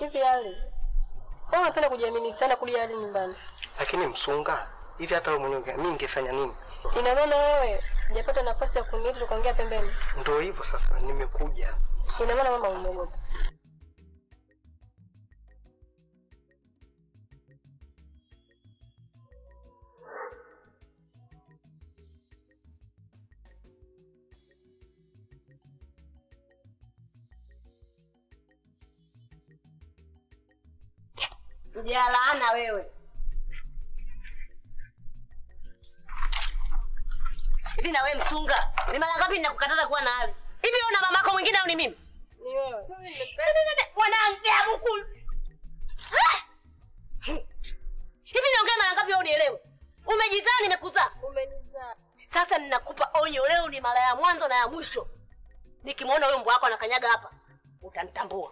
Hivi hali. Wewe unapenda kujiamini sana kulia hali nyumbani. Lakini msunga hivi, hata wewe mwenyewe unge- mimi ningefanya nini? Ina maana wewe hujapata nafasi ya kuniita tukaongea pembeni. Ndio hivyo sasa, nimekuja. Ina maana mama umeogopa. Mjalaana wewe. Hivi na wewe msunga, ni mara ngapi ninakukataza kuwa na hali? Hivi una mamako mwingine au ni mimi? Ni wewe. Wanaongea huku. Ah! Hivi niongee mara ngapi au unielewe? Umejizaa nimekuzaa. Umenizaa. Sasa ninakupa onyo leo ni mara ya mwanzo na ya mwisho. Nikimwona huyo mbwa wako anakanyaga hapa, utanitambua.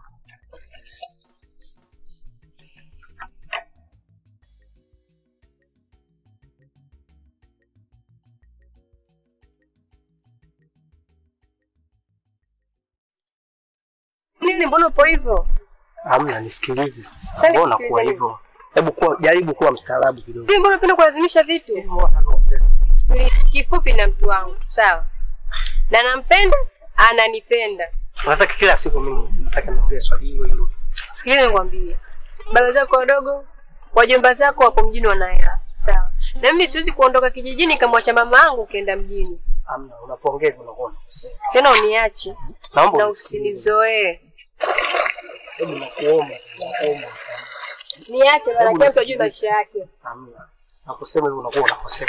Nini mbona upo hivyo? Hamna, nisikilize sasa. Sasa Mbona nisikilize kuwa nini? hivyo? Hebu kuwa jaribu kuwa mstaarabu kidogo. Hivi mbona unapenda kulazimisha vitu? Sikili- Kifupi na mtu wangu, sawa? Na nampenda, ananipenda. Nataka kila siku mimi nataka niongee swali hilo hilo. Sikiliza nikwambie. Baba zako wadogo, wajomba zako wako mjini wana hela. Sawa. Na mimi siwezi kuondoka kijijini kamwacha mama yangu ukienda mjini. Hamna, unapoongea hivyo unakuwa unakosea. Tena uniache Naomba na unisikilize. usinizoee. Hebu nakuomba, nakuomba. Niache bana, Hebu kila mtu ajue nisikilize. maisha yake. Hamna. Nakusema hivyo unakuwa unakosea.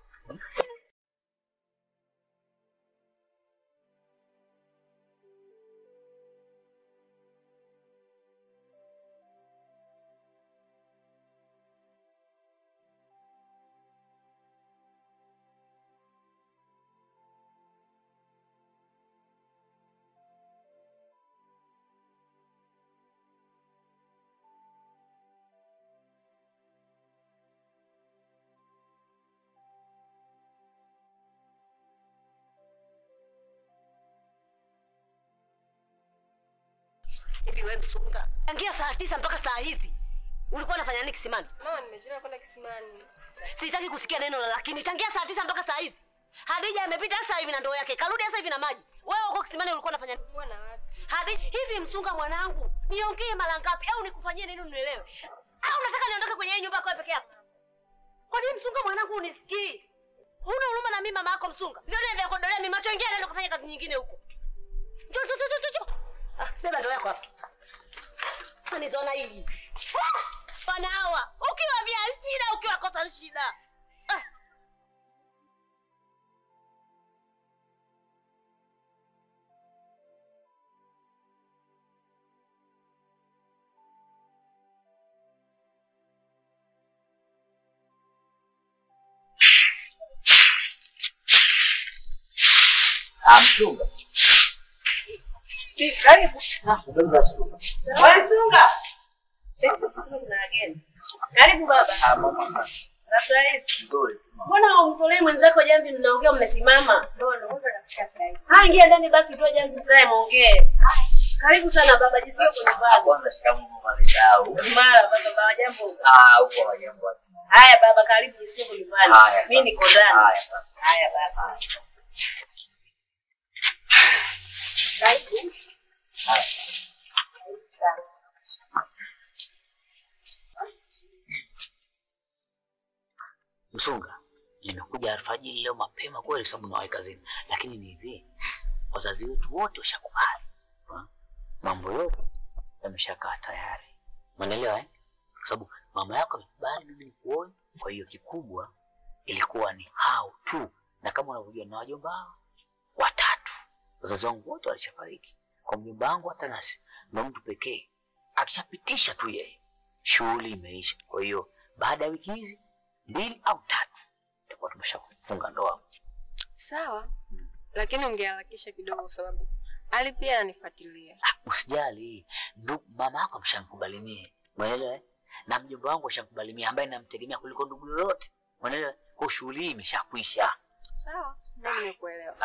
Hivi wewe msunga, tangia saa tisa mpaka saa hizi ulikuwa unafanya nini kisimani? Mama, nimechelewa kwenda kisimani. Sitaki kusikia neno la lakini. Tangia saa tisa mpaka saa hizi Hadija amepita sasa hivi na ndoo yake, karudi sasa hivi na maji. Wewe uko kisimani ulikuwa unafanya nini? Kuwa na watu. Hadi hivi msunga mwanangu, niongee mara ngapi au nikufanyie nini unielewe? Au unataka niondoke kwenye hii nyumba kwa peke yako? Kwa nini msunga mwanangu unisikii? Huna huruma na mimi mama yako msunga? Ndio ndio vya kodolea mimi macho ingia nenda kufanya kazi nyingine huko. Njoo njoo njoo njoo, njoo. Ah, beba ndoo yako hapa. Anizoona hivi. Ah, Bwana hawa, ukiwa vya shida ukiwa kosa shida. Ah. Msunga. Karibu baba. Sasa hivi. Mbona umtolee mwenzako jambi mnaongea mmesimama? Ah, ingia ndani basi utoe jambi mtae muongee. Karibu sana baba, jisikie kwa nyumbani. Kwanza shikamoo mama Ridau. Mara baba baba jambo. Ah, huko wajambo. Haya baba, karibu jisikie kwa nyumbani. Haya, Mimi niko ndani. Haya sana. Haya baba. Karibu. Msunga, nimekuja alfajiri leo mapema kweli sababu nawahi kazini, lakini ni hivi, wazazi wetu wote washakubali, Ha? mambo yote yameshakaa tayari, umeelewa eh? Kwa sababu mama yako amekubali mimi nikuoe, kwa hiyo kikubwa ilikuwa ni hao tu, na kama unavyojua na wajomba hao watatu, wazazi wangu wote walishafariki. Kwa mjomba wangu hata nasi ndo mtu pekee akishapitisha tu yeye, shughuli imeisha. Kwa hiyo baada ya wiki hizi mbili au tatu tutakuwa tumeshafunga ndoa. Sawa. Lakini ungeharakisha kidogo kwa sababu Ali pia ananifuatilia. Ah, Usijali, ndugu mama yako ameshanikubali mie, umeelewa? eh? Na mjomba wangu ashanikubali mie, ambaye namtegemea kuliko ndugu yoyote, umeelewa? Kwa shughuli hii imeshakwisha. Sawa. Mimi nimekuelewa.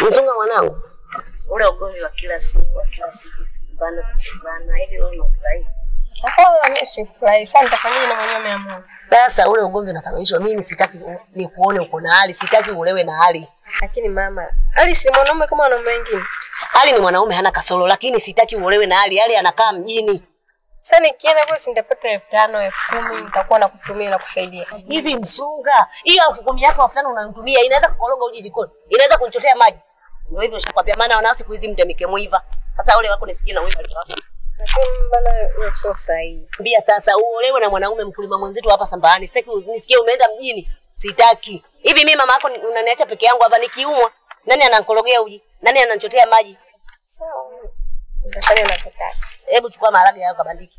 Msunga mwanangu, ule ugomvi wa kila siku wa kila siku kumbana kuchezana hivi, wewe unafurahi? Hapana, mimi sifurahi. Sasa nitafanyaje na mwenyewe ameamua? sasa ule ugomvi unasababishwa mimi, sitaki u- nikuone uko na hali, sitaki ulewe na hali. Lakini mama, Ali si mwanaume kama wanaume wengine. Hali ni mwanaume hana kasoro, lakini sitaki uolewe na hali. Hali anakaa mjini. Sasa nikienda kule si nitapata elfu tano elfu kumi nitakuwa nakutumia na kusaidia. Hivi msunga, hiyo elfu kumi yako elfu tano unanitumia inaweza kukoroga uji jikoni, inaweza kunichotea maji. Ndio hivyo nishakwambia, maana wanao siku hizi mtemike mwiva. Sasa ule wako nisikie na wewe alikuwa. Lakini bana, hiyo sio sahihi. Mbia sasa uolewe na mwanaume mkulima mwenzetu hapa Sambani. Sitaki uzi- nisikie umeenda mjini. Sitaki. Hivi mimi mama yako ni- unaniacha peke yangu hapa nikiumwa? Nani ananikorogea uji? Nani ananichotea maji? Sawa, nitafanya unavyotaka. Hebu chukua maharage yako kabandiki.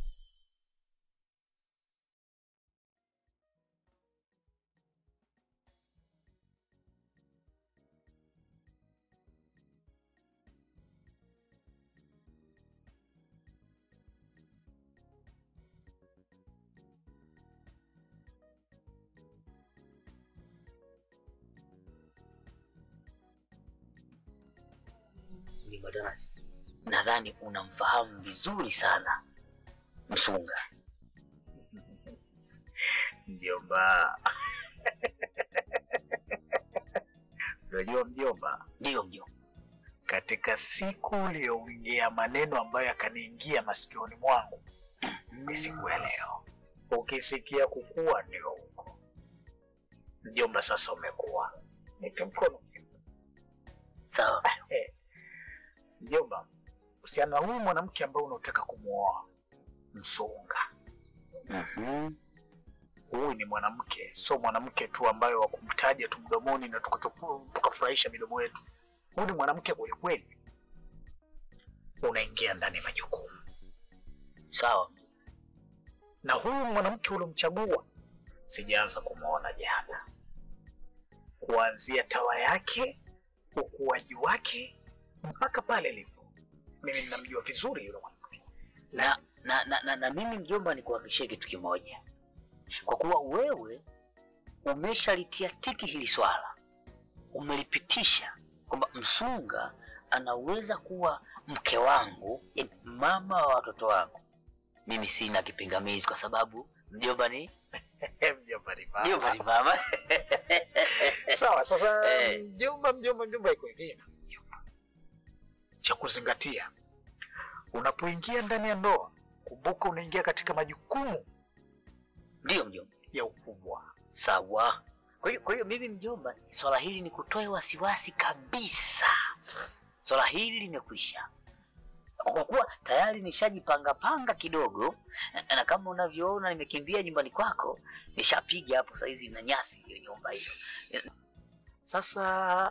Ni madarasa. Nadhani unamfahamu vizuri sana Msunga. Mjomba, unajua mjomba, Ndiyo mjomba. katika siku uliyoongea maneno ambayo yakaniingia masikioni mwangu ni siku ya leo. Ukisikia kukua ndio huko mjomba, sasa umekuwa. Nipe mkono Sawa. mjomba. Usiana huyu mwanamke ambaye unaotaka kumwoa Msunga, Mhm. huyu ni mwanamke, sio mwanamke tu ambaye wa kumtaja tu mdomoni na tukatufu- tukafurahisha midomo yetu. Huyu ni mwanamke kwelikweli, unaingia ndani ya majukumu. Sawa. Na huyu mwanamke uliomchagua sijaanza kumwona jana, kuanzia tawa yake, ukuaji wake mpaka pale lipo, mimi ninamjua vizuri yule mwanamke. Na na, na, na, na mimi mjomba, nikuhakikishie kitu kimoja, kwa kuwa wewe umeshalitia tiki hili swala, umelipitisha kwamba Msunga anaweza kuwa mke wangu, yaani mama wa watoto wangu, mimi sina kipingamizi, kwa sababu mjomba ni Mjomba ni baba. mjomba ni mama. Sawa, sasa Eh. mjomba, mjomba, mjomba iko hivi. Cha kuzingatia unapoingia ndani ya ndoa, kumbuka unaingia katika majukumu Ndiyo mjomba. ya ukubwa. Sawa. Kwa hiyo kwa hiyo mimi mjomba, swala hili ni kutoe wasiwasi kabisa. Swala hili limekwisha, kwa kuwa tayari nishajipanga panga kidogo, na, na kama unavyoona nimekimbia nyumbani kwako, nishapiga hapo saizi na nyasi hiyo nyumba hiyo. Sasa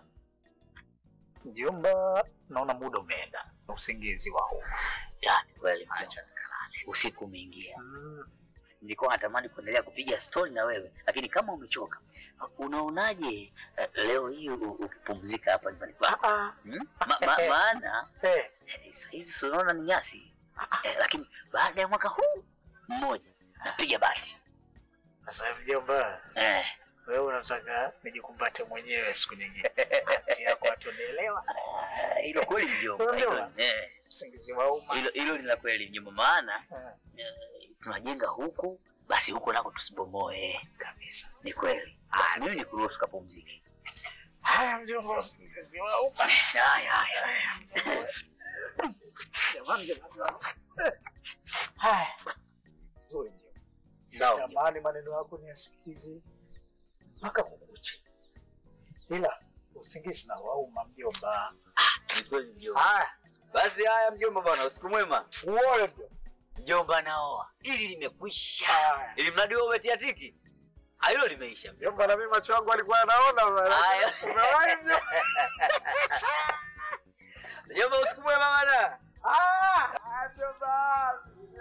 mjomba, naona muda umeenda na usingizi wa huu. Yani kweli mjomba, usiku umeingia. Mm, Nilikuwa natamani kuendelea kupiga stori na wewe, lakini kama umechoka, unaonaje eh, leo hii u- ukipumzika hapa nyumbani kwako? ah, ah, Hmm? Ma, ma, maana eh, Eh, Sahizi si unaona ni nyasi eh, lakini baada ya mwaka huu mmoja napiga bati Sasa mjomba, eh. wewe unataka nijikumbate mwenyewe siku nyingine. Ati yako watu wanaelewa Ah, Hilo kweli mjomba, Unajua? hilo eh, usingizi wa umma. hilo hilo ni la kweli mjomba, maana Mm, eh, tunajenga huku basi huko nako tusibomoe Kabisa. ni kweli. Basi mimi nikuruhusu kapumzike. Haya mjomba, usingizi wa umma. Haya haya. Jamani, jamani. Haya. Nzuri mjomba. Sawa mjomba. Natamani maneno yako niyasikize mpaka kukucha, ila usingizi na wauma mjomba. Ni kweli mjomba. Haya, Basi haya mjomba bwana, usiku mwema. uone mjomba. Mjomba naoa. Hili limekwisha. Haya. Ili mradi wewe umetia tiki. Ah, hilo limeisha mjomba. Mjomba, na mimi macho yangu alikuwa anaona bwana. Haya. Umewahi mjomba? Mjomba usiku mwema bwana. Ah, mjomba.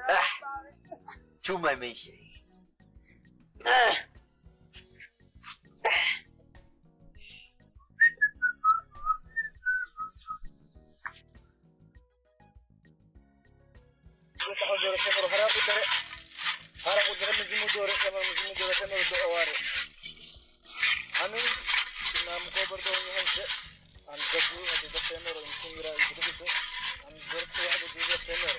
chuma imeisha. Ah. Amin. Sinam ko berdoa nyo hanse. Ang gapu at tenero mtungira kidogo amzorto hapo juu tenero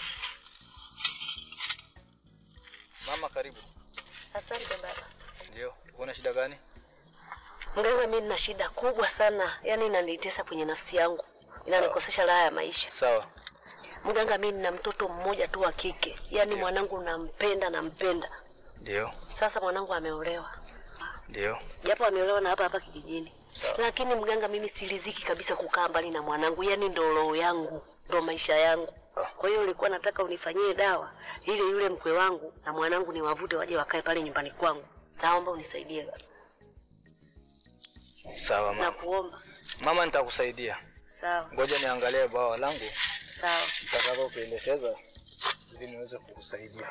mama karibu Asante baba. ndio una shida gani Mganga, mimi nina shida kubwa sana, yaani inanitesa kwenye nafsi yangu, inanikosesha raha ya maisha. sawa Mganga, mimi nina mtoto mmoja tu wa kike, yaani mwanangu nampenda, nampenda. ndio Sasa mwanangu ameolewa, ndio japo ameolewa na hapa hapa kijijini, Sawa. lakini mganga, mimi siliziki kabisa kukaa mbali na mwanangu, yaani ndo roho yangu, ndo maisha yangu. Kwa hiyo ulikuwa nataka unifanyie dawa ili yule mkwe wangu na mwanangu niwavute waje wakae pale nyumbani kwangu. Naomba unisaidie baba, sawa mama nakuomba. mama nitakusaidia Sawa ngoja niangalie bawa langu sawa. nitakavyo kuelekeza ili niweze kukusaidia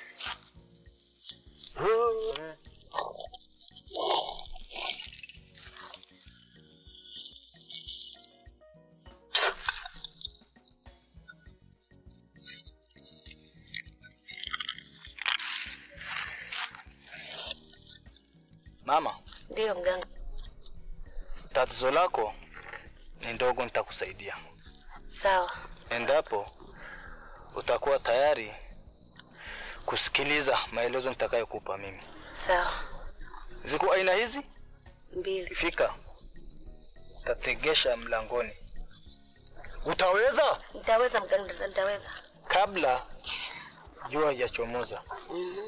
mama Ndiyo mganga. tatizo lako ni ndogo nitakusaidia Sawa endapo utakuwa tayari kusikiliza maelezo nitakayokupa mimi. sawa. Ziko aina hizi, Mbili. fika tategesha mlangoni. Utaweza Nitaweza mganga, nitaweza. kabla jua hajachomoza Mhm.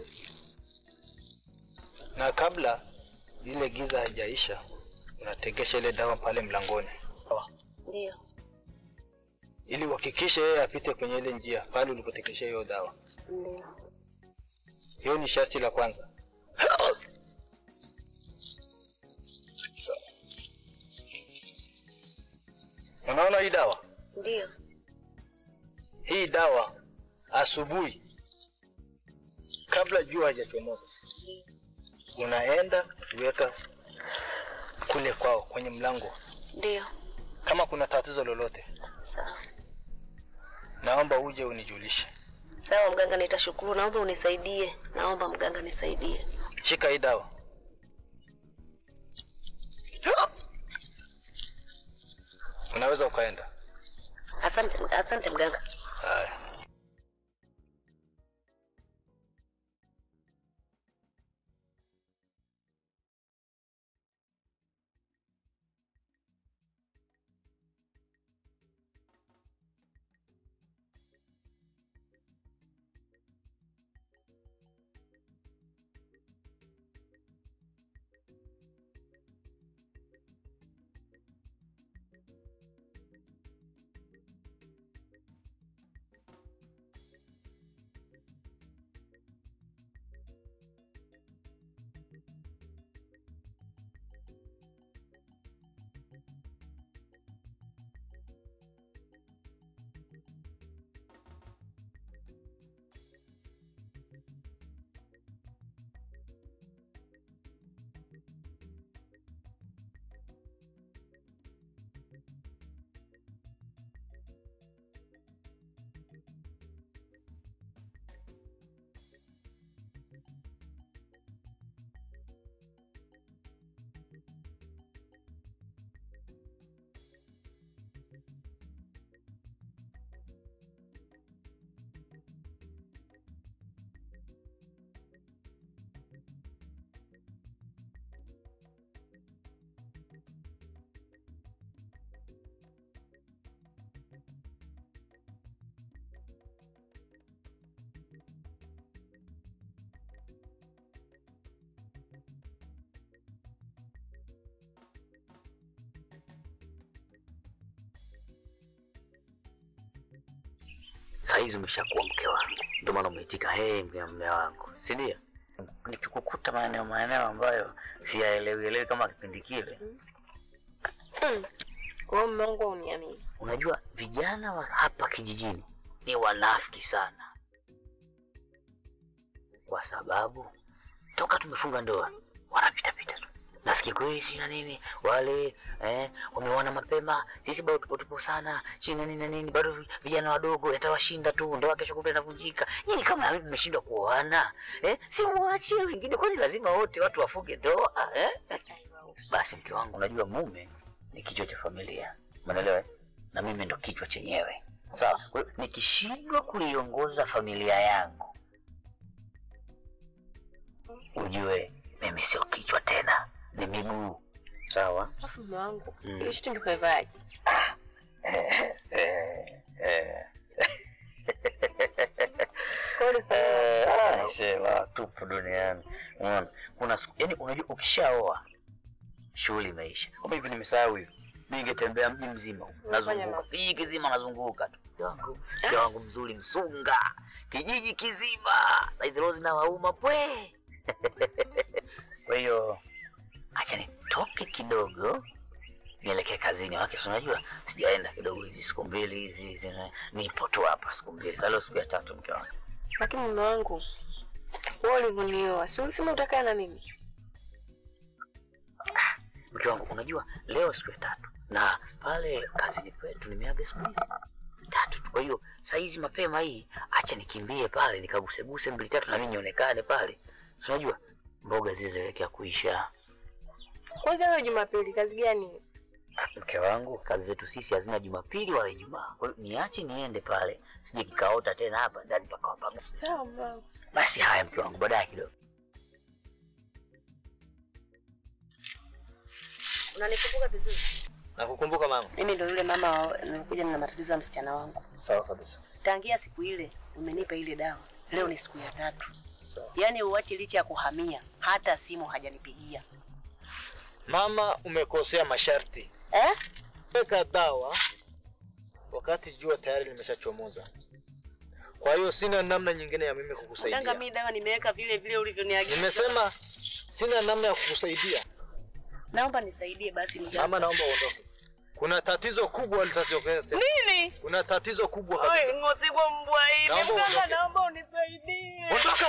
na kabla ile giza haijaisha, unategesha ile dawa pale mlangoni, sawa? Ndiyo. ili uhakikishe yeye apite kwenye ile njia pale ulipotegesha hiyo dawa. Ndiyo. Hiyo ni sharti la kwanza. Sawa. Unaona hii dawa? Ndiyo. Hii dawa asubuhi kabla jua hajachomoza unaenda kuweka kule kwao kwenye mlango. Ndiyo. Kama kuna tatizo lolote, Sawa. naomba uje unijulishe. Sawa mganga, nitashukuru. Naomba unisaidie. Naomba mganga nisaidie. Shika hii dawa. Unaweza ukaenda. Asante, asante mganga. Haya. Saa hizi umeshakuwa mke wangu, ndio maana umeitika hey, mke mme wangu, si ndio? Nikikukuta maeneo maeneo ambayo siyaelewi elewi kama kipindi kile, Kwa hiyo mume wangu uniamini. unajua vijana wa hapa kijijini ni wanafiki sana, kwa sababu toka tumefunga ndoa wanapita pita tu nasikia kweli si na nini wale eh, wameona mapema, sisi bado tupo tupo sana si na nini na nini, bado vi- vijana wadogo yatawashinda tu, ndoa kesho kutwa inavunjika. Nyinyi kama hivi mmeshindwa kuoana eh, si muachie wengine, kwani lazima wote watu wafunge ndoa eh? Basi mke wangu, unajua mume ni kichwa cha familia, umeelewa? eh? Na mimi mimi ndo kichwa chenyewe. Sawa? Kwa hiyo nikishindwa kuiongoza familia yangu, ujue mimi sio kichwa tena, ni miguu. Sawa? Alafu mume wangu, Mm. hiyo shiti ndikaivaje? Eh, eh, eh. Sema tupo duniani. Unaona? Kuna siku yani unajua ukishaoa shughuli imeisha. Kama hivi nimesahau hivi. Mimi ningetembea mji mzima huko. Unafanya Nazunguka. mambo. Kijiji kizima nazunguka tu. Mke wangu, mke wangu mzuri msunga. Kijiji kizima. Saizi rozi na wauma pwe. Kwa hiyo acha nitoke kidogo nielekee kazini. Wake si unajua sijaenda kidogo hizi siku mbili hizi hizi na- nipo tu hapa siku mbili. Sasa leo siku ya tatu mke wangu. Lakini mume wangu, wewe ulivyonioa, si ulisema utakaa na mimi? mke wangu, unajua leo siku ya tatu na pale kazini kwetu nimeaga siku hizi tatu tu. Kwa hiyo saa hizi mapema hii, acha nikimbie pale nikaguseguse mbili tatu na mimi nionekane pale. Si Unajua mboga zile zinaelekea kuisha. Kwanza leo Jumapili, kazi gani? Mke wangu, kazi zetu sisi hazina Jumapili wala Ijumaa. Kwa hiyo niache niende pale, sije kikaota tena hapa ndani pakawa pamoja. Sawa mume wangu. Basi haya, mke wangu, baadaye kidogo. Unanikumbuka vizuri? Nakukumbuka mama. Mimi ndo yule mama wa- nilikuja na matatizo ya msichana wangu. Sawa kabisa. Tangia siku ile umenipa ile dawa, leo ni siku ya tatu. Sawa. Yaani uache licha ya kuhamia, hata simu hajanipigia Mama, umekosea masharti. eh? Weka dawa wakati jua tayari limeshachomoza. Kwa hiyo sina namna nyingine ya mimi Mganga, kukusaidia. mimi dawa nimeweka vile vile ulivyoniagiza. Nimesema sina namna ya kukusaidia. Naomba nisaidie basi mganga. Mama, naomba uondoke. Kuna tatizo kubwa litatokea. Nini? Kuna tatizo kubwa Oi, kabisa. ngosigwa mbwa hivi. Naomba Mganga, uondoke. naomba unisaidie. Ondoka!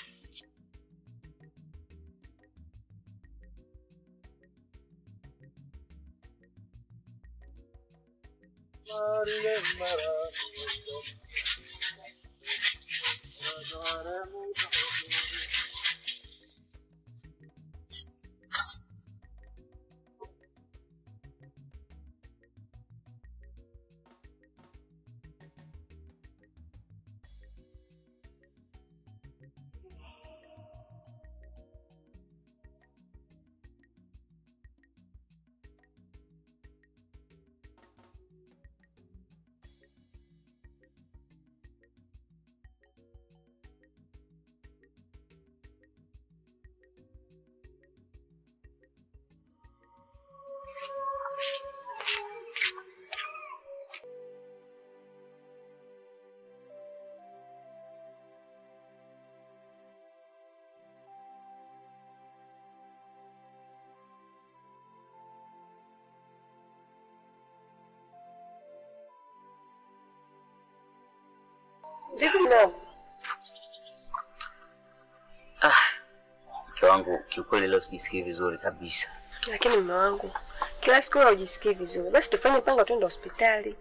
Vipi mume wangu? Ah, mke wangu, kiukweli leo sijisikii vizuri kabisa. Lakini mume wangu, kila siku wewe hujisikii vizuri. Basi tufanye mpango twende hospitali.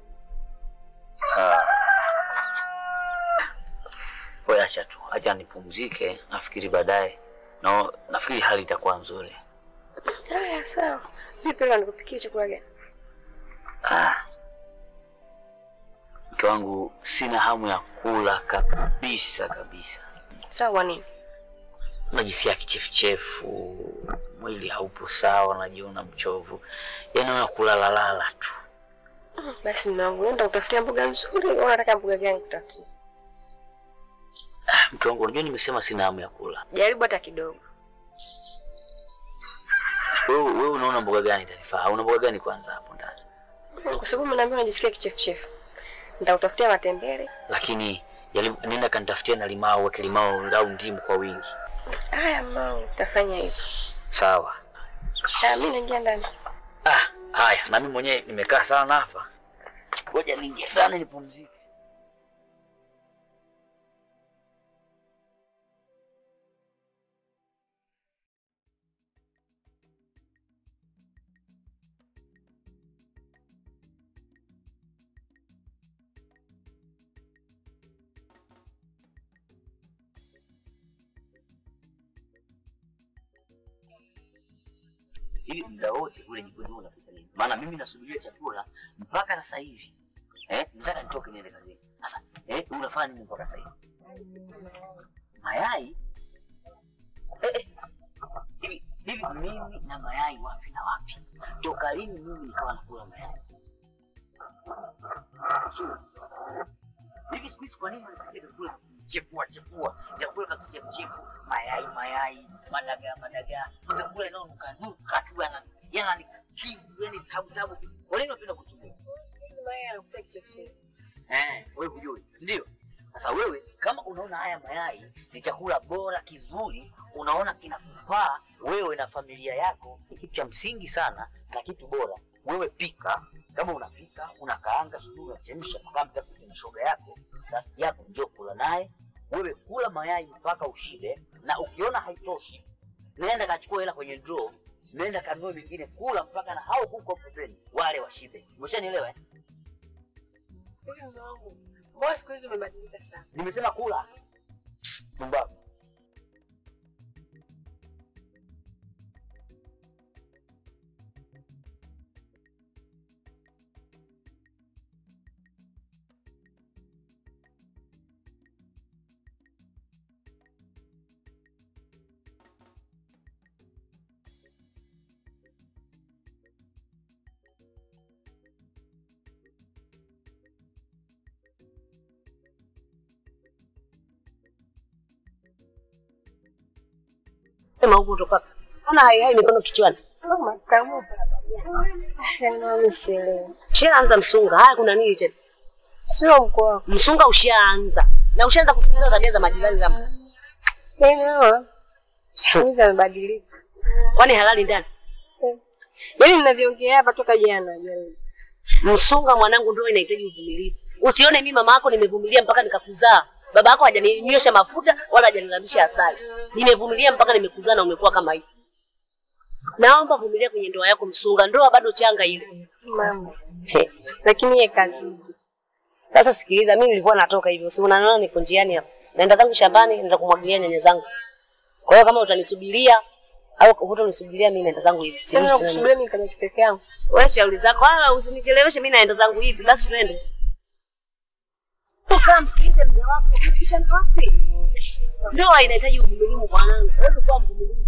Wewe acha tu, acha nipumzike, nafikiri baadaye na nafikiri hali itakuwa nzuri. Haya, sawa. Vipi leo nikupikie chakula gani? Ah. Mke wangu, sina hamu ya kula kabisa kabisa. Sawa nini? Najisikia kichefuchefu, mwili haupo sawa, najiona mchovu, yaani naona kulalalala tu. Basi mume wangu, nenda utafutia mboga nzuri. Wewe unataka mboga gani kutafutia? Ah, Mke wangu, unajua nimesema sina hamu ya kula. Jaribu hata kidogo. Wewe wewe unaona mboga gani itanifaa? Una mboga gani kwanza hapo ndani? Kwa sababu mnaambia unajisikia kichefuchefu. Nitakutafutia matembele. Lakini jaribu nenda kanitafutia na limao, weke limao au ndimu kwa wingi. Haya mume wangu, tafanya hivyo. Sawa. Haya, mimi naingia ndani. Ah, haya, na mimi mwenyewe nimekaa sana hapa. Ngoja niingie ndani nipumzike. Hivi muda wote kule jikoni unapika nini? Maana mimi nasubiria chakula mpaka sasa hivi Eh, nataka nitoke niende kazini. Sasa eh, unafanya nini mpaka sasa hivi? Mayai? Eh, eh. Hivi hivi mimi na mayai wapi na wapi? Toka lini mimi nikawa nakula mayai? So, hivi siku hizi kwa nini unakuja kula chefua chefua vyakula vya kichefuchefu mayai mayai madagaa madagaa vyakula inaonuka nuka tu yana yana ni kivu yani tabu tabu kwa nini unapenda kutumia Mayai anakuta kichefuchefu. eh wewe hujui si ndio sasa wewe kama unaona haya mayai ni chakula bora kizuri unaona kinakufaa wewe na familia yako ni kitu cha msingi sana na kitu bora wewe pika kama unapika unakaanga sijui unachemsha mpaka mtafute na shoga yako rafiki yako njoo kula naye wewe kula mayai mpaka ushibe na ukiona haitoshi nenda kachukua hela kwenye draw nenda kanunue mengine kula mpaka na hao huko pembeni wale washibe umeshanielewa eh? Hivi mume wangu, mbona siku hizi umebadilika sana? nimesema kula pumbavu Sema huko kutoka. Ona hai hai mikono kichwani. Makamu. Yaani sielewi. Ushaanza msunga. Haya kuna nini tena? Sio mkoa wako. Msunga ushaanza. Na ushaanza kusikiliza tabia za majirani za Yaani hawa siku hizi amebadilika. Kwani halali ndani? Yaani ninavyoongea hapa toka jana jana. Msunga mwanangu ndio inahitaji uvumilivu. Usione mimi mama yako nimevumilia mpaka nikakuzaa. Baba yako hajaninywesha mafuta wala hajanilambisha asali. Nimevumilia mpaka nimekuzaa na umekuwa kama hivi. Naomba vumilia kwenye ndoa yako Msunga, ndoa bado changa ile. Mama. He. Lakini yeye kazi. Sasa sikiliza, mimi nilikuwa natoka hivyo, si unaniona niko njiani hapa, naenda zangu shambani, naenda kumwagilia nyanya zangu. Kwa hiyo kama utanisubiria au hutanisubiria, mimi naenda zangu hivi. Sina Sina kusubiria mimi kama peke yangu. wewe, shauri zako, wala usinicheleweshe, mimi naenda zangu hivi. Basi tuende. Kaa msikilize mzee wako, umepishana wapi? Ndoa inahitaji uvumilivu mwanangu, wewe kuwa mvumilivu.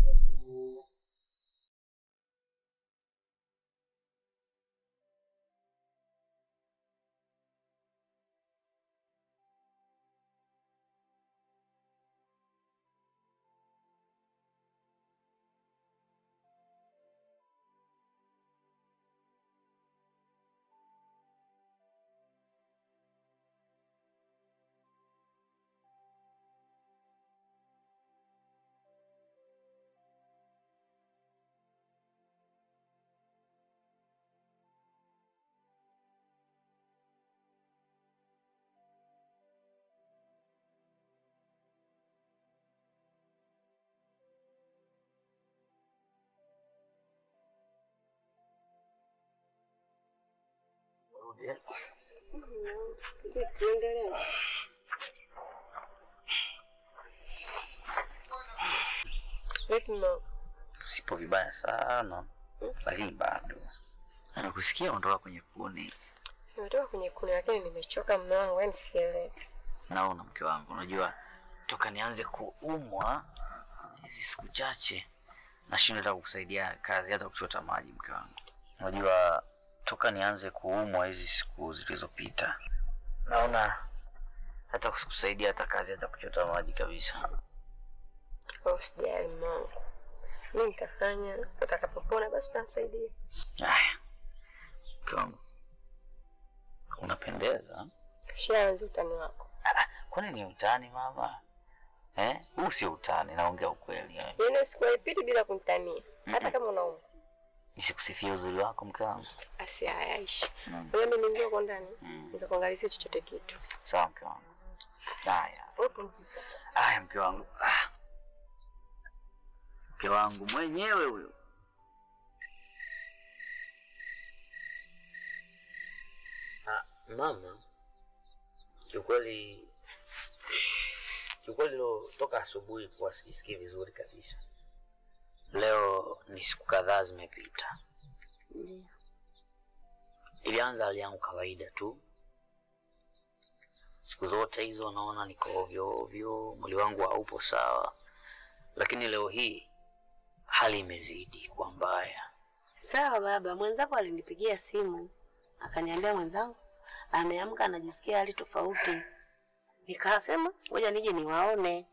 Tuendelee. Vipi mama? sipo vibaya sana lakini bado nakusikia ondoka kwenye kuni Nimetoka kwenye kuni lakini nimechoka mume wangu, yaani sielewi. naona mke wangu unajua toka nianze kuumwa hizi siku chache nashindwa hata kukusaidia kazi hata kuchota maji mke wangu unajua toka nianze kuumwa hizi siku zilizopita naona hata kusikusaidia hata kazi hata kuchota maji kabisa Kwa usijali mume wangu. Mimi nitafanya utakapopona basi utanisaidia. aya mke wangu unapendeza Ushaanza utani wako. Ah, kwani ni utani mama eh? huu sio utani naongea ukweli eh. Yaani siku haipiti bila kunitania. Hata Mm-mm. kama unaumwa. nisikusifia uzuri wako mke wangu Asi hayaishi. Mm. Wewe mimi niingia huko ndani. Mm. Nikakuangalizia chochote kitu. sawa mke wangu haya Wewe pumzika. haya mke wangu ah. mke wangu mwenyewe huyo Ah, mama kiukweli kiukweli leo toka asubuhi kuwa sijisikii vizuri kabisa leo ni siku kadhaa zimepita ilianza hali yangu kawaida tu siku zote hizo naona niko ovyo ovyo, mwili wangu haupo sawa, lakini leo hii hali imezidi kuwa mbaya. Sawa baba, mwenzako alinipigia simu akaniambia mwenzangu ameamka anajisikia hali tofauti. Nikasema ngoja nije niwaone.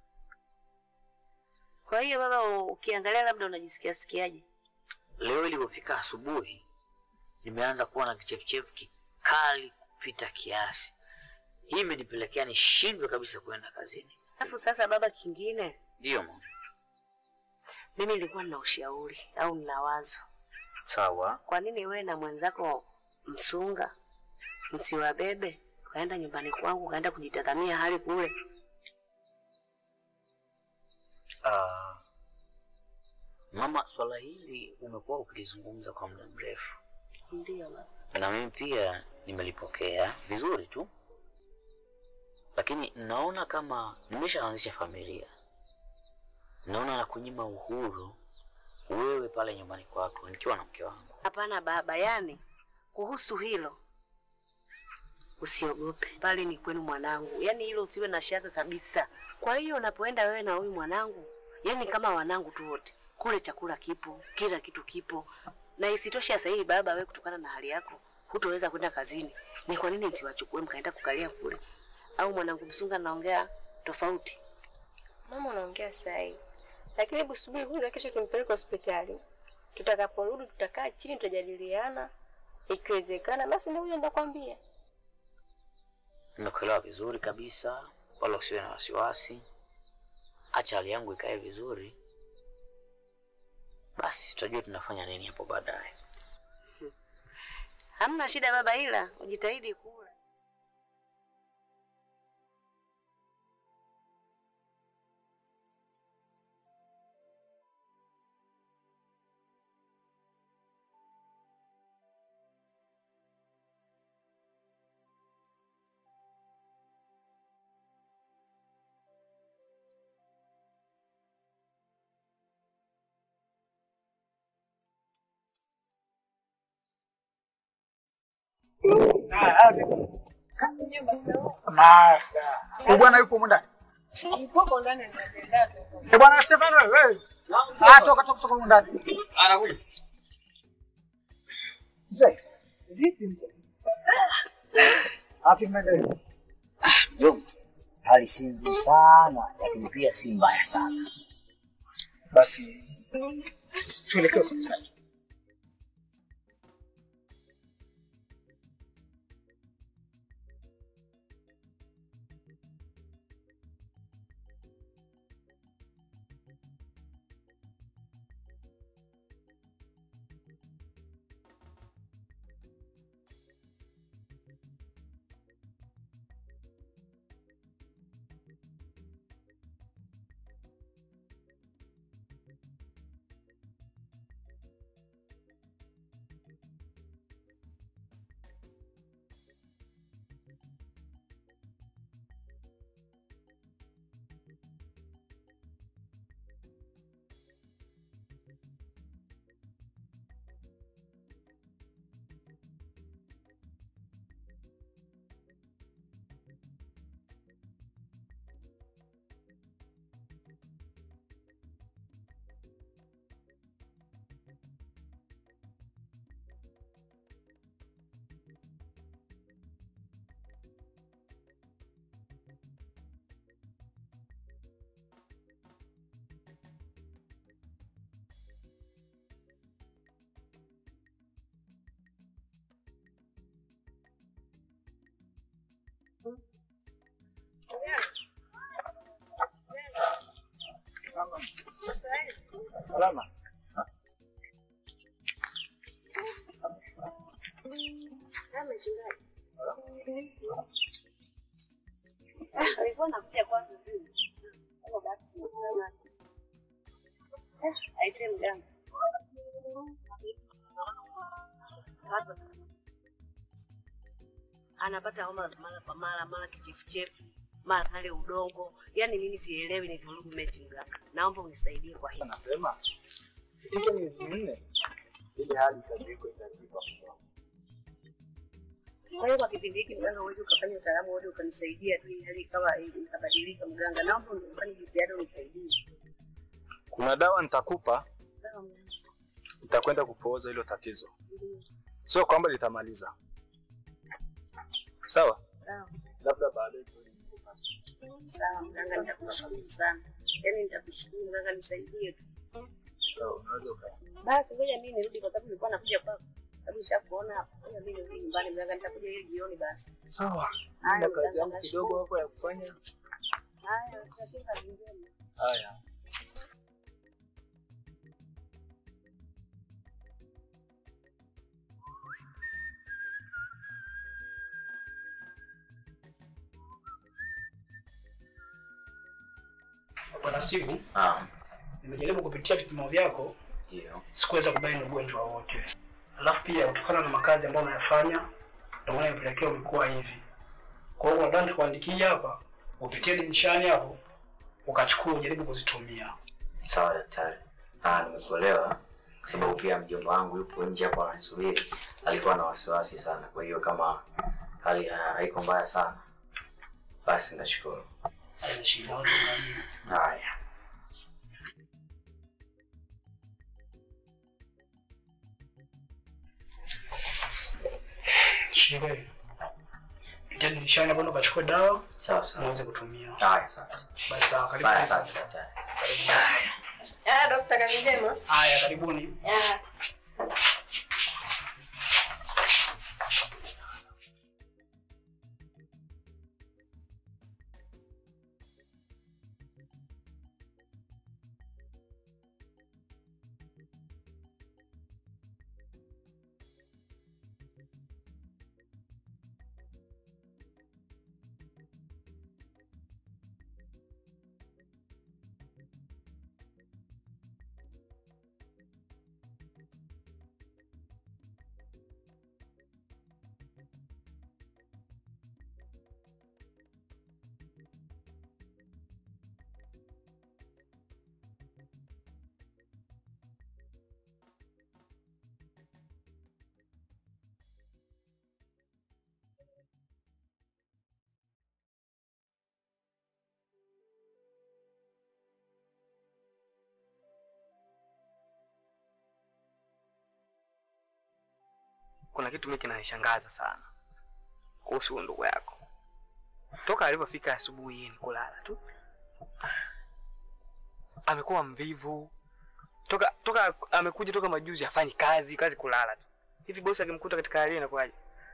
Kwa hiyo baba, u- ukiangalia labda unajisikia sikiaje? Leo ilipofika asubuhi, nimeanza kuwa na kichefuchefu kikali kupita kiasi. Hii imenipelekea nishindwe kabisa kwenda kazini. Alafu sasa baba, kingine Ndiyo mama. mimi nilikuwa nina ushauri au nina wazo. Sawa. Kwa nini wewe na mwenzako msunga msiwabebe ukaenda nyumbani kwangu ukaenda kujitazamia hali kule? Ah, mama, swala hili umekuwa ukilizungumza kwa muda mrefu, Ndio baba. na mimi pia nimelipokea vizuri tu, lakini naona kama nimeshaanzisha familia, naona na kunyima uhuru wewe pale nyumbani kwako nikiwa na mke wangu. Hapana baba, yani kuhusu hilo usiogope, bali ni kwenu mwanangu, yani hilo usiwe na shaka kabisa. Kwa hiyo unapoenda wewe na huyu mwanangu, yani kama wanangu tu wote, kule chakula kipo, kila kitu kipo, na isitoshe sasa hivi baba, wewe kutokana na hali yako hutoweza kwenda kazini, ni kwa nini nsiwachukue mkaenda kukalia kule? Au mwanangu Msunga naongea tofauti? Mama, unaongea sahi, lakini hebu subiri kwanza, kesho tumpeleke hospitali. Tutakaporudi tutakaa chini, tutajadiliana, ikiwezekana basi ndio huyo ndakwambia. Nimekuelewa vizuri kabisa, wala usiwe na wasiwasi. Acha hali yangu ikae vizuri, basi tutajua tunafanya nini hapo baadaye. Hamna shida baba, ila ujitahidi kula. Martha. Huyu bwana yupo humu ndani. Eh, bwana Stefano wewe. Ah, toka toka toka humu ndani. Anakuja. Mzee. Vipi mzee? Hapi mnaendelea. Yo, hali si nzuri sana, lakini pia si mbaya sana. Basi tuelekee hospitali. Salama. Alikuwa nakuja kwanza tu. Hapo basi. Eh, aisee mganga. Hapa. Anapata homa mara kwa mara, mara kichefuchefu, mara hali udongo. Yaani mimi sielewi ni vurugu mechi mganga. Naomba unisaidie kwa hili. Anasema hizo miezi minne ili hali itajiko itajipa mtoto. Kwa hiyo kwa kipindi hiki mganga, uweze ukafanya utaalamu wote ukanisaidia tu, ili hali kama ikabadilika. Mganga, naomba ufanye jitihada unisaidie. Kuna dawa nitakupa, Sawa mganga. itakwenda kupooza hilo tatizo, sio kwamba litamaliza. Sawa, Sawa. labda baadaye Sawa mganga, nitakushukuru sana. Yaani nitakushukuru mganga, nisaidie tu. Sawa, unaweza uka- Basi ngoja mimi nirudi kwa sababu nilikuwa nakuja kwako. Sababu nishakuona hapa. Ngoja mimi nirudi nyumbani mganga, nitakuja hiyo jioni basi. Sawa, Haya, na kazi mganga, yangu kidogo nashukuru. hapo ya kufanya. Haya, katika njema. Haya. Bwana Steve, Ah, nimejaribu kupitia vipimo vyako, ndio. sikuweza kubaini ugonjwa wote. Alafu pia kutokana na makazi ambayo unayafanya, ndio maana imepelekea umekuwa hivi. Kwa hiyo nadhani tukuandikia hapa, upitie dirishani hapo, ukachukua ujaribu kuzitumia. Sawa daktari. Ah, nimekuelewa kwa sababu pia mjomba wangu yupo nje hapo ananisubiri. Alikuwa na wasiwasi sana, kwa hiyo kama hali ha- haiko mbaya sana, basi nashukuru. Haina shida yote unajua. Haya. Shike. Pitia dirishani hapo, ndo ukachukua dawa, Sawa sawa. uweze kutumia. Haya, sawa. Basi sawa, karibu. Bye, basi. asante daktari. Ah, dokta, kazi njema. Haya, karibuni. kuna kitu mimi kinanishangaza sana kuhusu huyu ndugu yako. Toka alivyofika asubuhi yeye ni kulala tu, amekuwa mvivu toka toka amekuja toka majuzi, hafanyi kazi, kazi kulala tu. Hivi bosi akimkuta katika hali hii inakuwaje?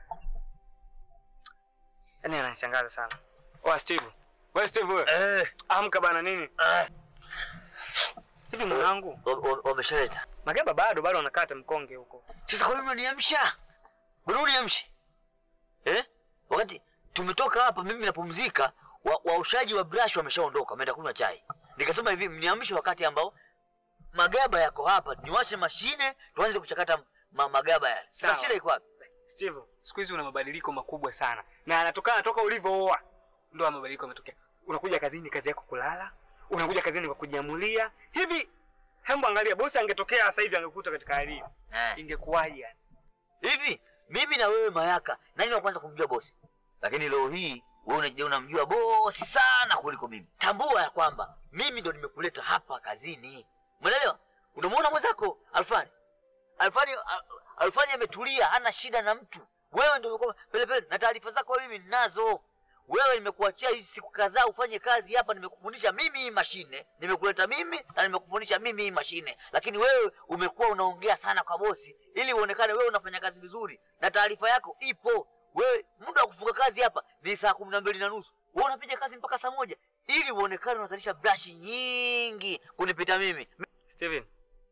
Yaani ananishangaza sana. Oa Steve, wewe Steve wewe, Eh, amka bana nini? ah, Hivi mwanangu, wa- wa- wameshaleta. Magaba bado bado anakata mkonge huko. Sasa kwa nini unaniamsha? Mbona uniamshi? Eh? Wakati tumetoka hapa mimi napumzika, wa- waoshaji wa brush wameshaondoka, wameenda kunywa chai. Nikasema hivi mniamshe wakati ambao magaba yako hapa, niwashe mashine tuanze kuchakata ma magaba yale. Sawa. Sasa shida iko wapi? Steve, siku hizi una mabadiliko makubwa sana na anatokana toka ulivyooa ndo haya mabadiliko yametokea. Unakuja kazini, kazi yako kulala, unakuja kazini kwa kujiamulia hivi. Hembu angalia, bosi angetokea sasa hivi angekuta katika hali hiyo, Eh. ingekuwaje? yani? Hivi mimi na wewe Mayaka, nani wa kwanza kumjua bosi? Lakini leo hii wewe unajua unamjua bosi sana kuliko mimi. Tambua ya kwamba mimi ndo nimekuleta hapa kazini. Umeelewa? Unamwona mwenzako Alfani? Alfani Al- Alfani ametulia, hana shida na mtu. Wewe ndio umekuwa pele pele na taarifa zako mimi ninazo. Wewe nimekuachia hizi siku kadhaa ufanye kazi hapa, nimekufundisha mimi hii mashine, nimekuleta mimi na nimekufundisha mimi hii mashine, lakini wewe umekuwa unaongea sana kwa bosi ili uonekane wewe unafanya kazi vizuri, na taarifa yako ipo. Wewe muda wa kufunga kazi hapa ni saa kumi na mbili na nusu, wewe unapiga kazi mpaka saa moja ili uonekane unazalisha brashi nyingi kunipita mimi. Steven,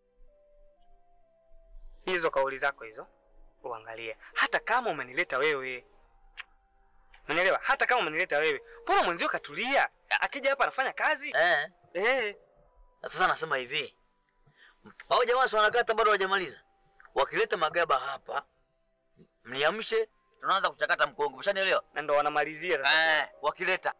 hizo kauli zako hizo uangalie, hata kama umenileta wewe, unanielewa? Hata kama umenileta wewe, mbona mwenzio katulia, A- akija hapa anafanya kazi Eh, eh. na sasa nasema hivi, hao jamaa si wanakata bado hawajamaliza. Wakileta magaba hapa, mniamshe, tunaanza kuchakata mkongo. Umeshanielewa? na ndo wanamalizia sasa. Eh, wakileta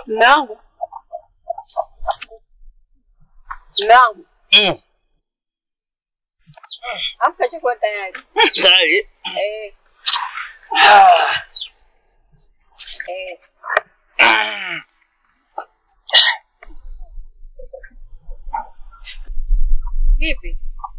Mume wangu. Mume wangu. Mm. Amka chakula tayari. Tayari. Eh. Eh. Vipi?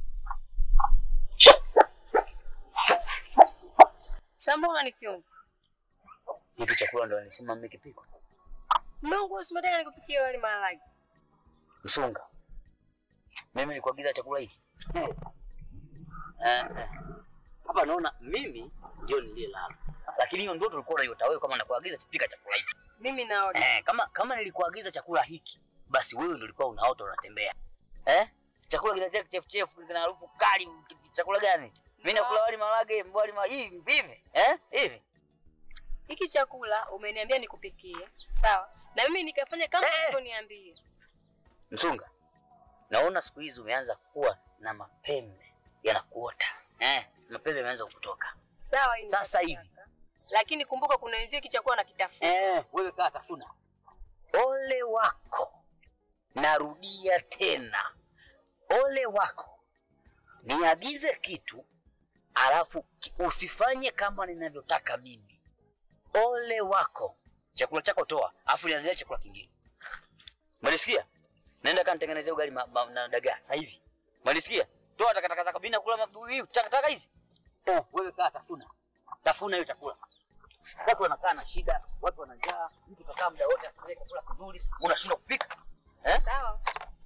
Samba unanikiona? Hiki chakula ndo nisema mimi kipiko. Mungu usimetaka nikupikie wali maharage. Msunga. Mimi nilikuagiza chakula hiki. Eh. Eh. Hapa naona mimi ndio niliyelala. Lakini hiyo ndio tulikuwa tunaiota wewe kama nakuagiza sipika chakula hiki. Mimi naona. Eh, kama kama nilikuagiza chakula hiki, basi wewe ndio ulikuwa unaota unatembea. Eh? Chakula kinatia kichefuchefu kina harufu kali. Chakula gani? Mimi nakula wali maharage, wali ma hivi hivi. Eh? Hivi. Hiki chakula umeniambia nikupikie. Sawa. Na mimi nikafanya kama ulivyoniambia. Msunga. Naona siku hizi umeanza kuwa na mapembe yanakuota. Eh, mapembe yameanza kukutoka. Sawa hii Sasa hivi. Lakini kumbuka kuna wenzio hiki chakula nakitafuta. Eh, wewe kaa tafuna. Ole wako. Narudia tena. Ole wako. Niagize kitu alafu ki- usifanye kama ninavyotaka mimi. Ole wako. Chakula chako toa, alafu niandalie chakula kingine. Mwanisikia? Naenda kanitengenezea ugali ma, ma, na dagaa sasa hivi. Mwanisikia? Toa takataka zako bila kula mabuyu, takataka hizi. Oh, wewe kaa tafuna. Tafuna hiyo chakula. Watu wanakaa na shida, watu wana njaa, mtu kakaa muda wote akipeleka chakula kizuri, unashindwa kupika. Eh? Sawa.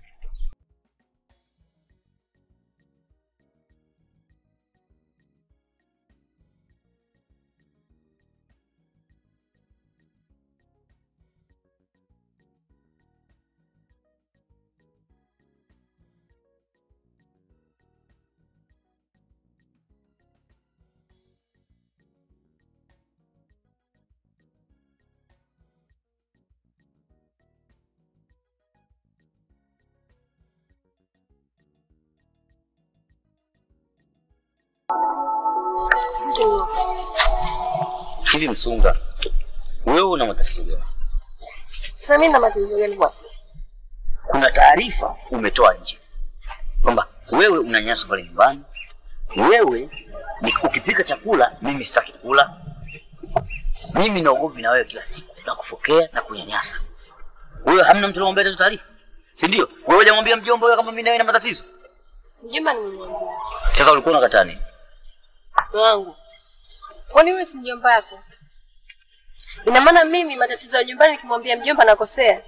Hivi Msunga, wewe una matatizo gani? Sasa mimi na matatizo gani kwa? Kuna taarifa umetoa nje kwamba wewe unanyanyaswa pale nyumbani, wewe ni ukipika chakula mimi sitaki kula, mimi naogopi na wewe kila siku nakufokea na kunyanyasa. Wewe hamna mtu anamwambia hizo taarifa, si ndio? Wewe hujamwambia mjomba wewe kama mimi na wewe na matatizo. Mjomba nimemwambia. Sasa ulikuwa unakataa nini? Wangu. Kwani yule si mjomba yako? Ina maana mimi matatizo ya nyumbani nikimwambia mjomba nakosea.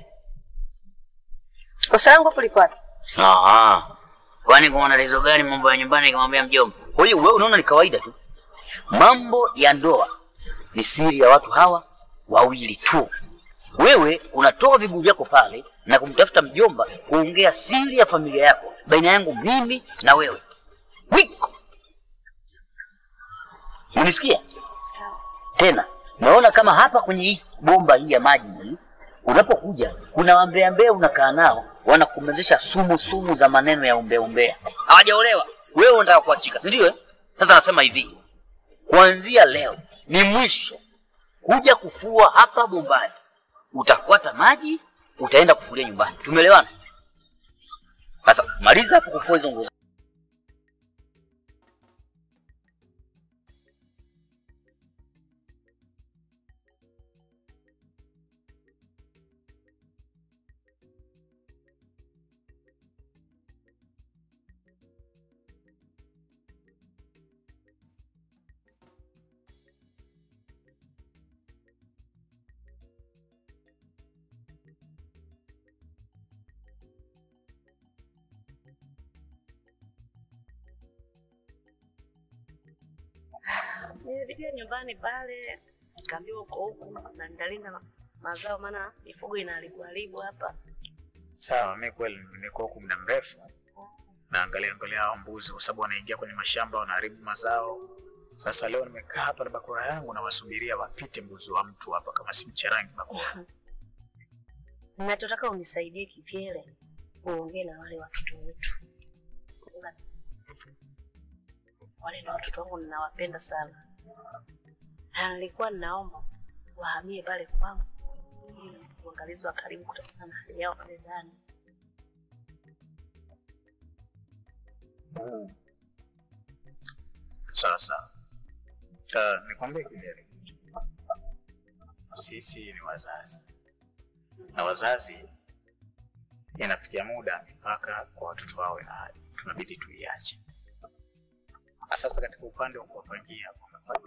Kosa langu hapo liko wapi? Ah, kwani kuna tatizo gani mambo ya nyumbani nikimwambia mjomba? Kwa hiyo wewe unaona ni kawaida tu. Mambo ya ndoa ni siri ya watu hawa wawili tu. Wewe unatoa viguu vyako pale na kumtafuta mjomba kuongea siri ya familia yako baina yangu mimi na wewe. Wiko. Unisikia? Tena naona kama hapa kwenye hii bomba hii ya maji hii unapokuja kuna wambea mbea unakaa nao wanakumezesha sumu sumu za maneno ya umbea umbea. Hawajaolewa. Wewe unataka kuachika, si ndio? eh? Sasa nasema hivi. Kuanzia leo ni mwisho kuja kufua hapa bombani. Utafuata maji, utaenda kufulia nyumbani. Tumeelewana? Sasa maliza hapo kufua hizo nguo. Nilipitia nyumbani pale, nikaambiwa uko huku na nitalinda ma- mazao, maana mifugo inaharibu haribu hapa. Sawa, mi kweli nimekuwa huku muda mrefu naangalia angalia hao mbuzi, kwa sababu wanaingia kwenye mashamba wanaharibu mazao. Sasa leo nimekaa hapa na bakora yangu nawasubiria wapite mbuzi wa mtu hapa, kama si mcharangi bakora. Nachotaka unisaidie kivyele, uongee na wale watoto wetu. Wale ni watoto wangu, ninawapenda sana, na nilikuwa ninaomba wahamie pale kwangu, ili uangalizi wa karibu kutokana na hali yao pale ndani. Mm. Sasa uh, nikwambie kijana, sisi ni wazazi na wazazi, inafikia muda mipaka kwa watoto wawe na hadi tunabidi tuiache. Na Sasa katika upande wa kuwapangia wamefanya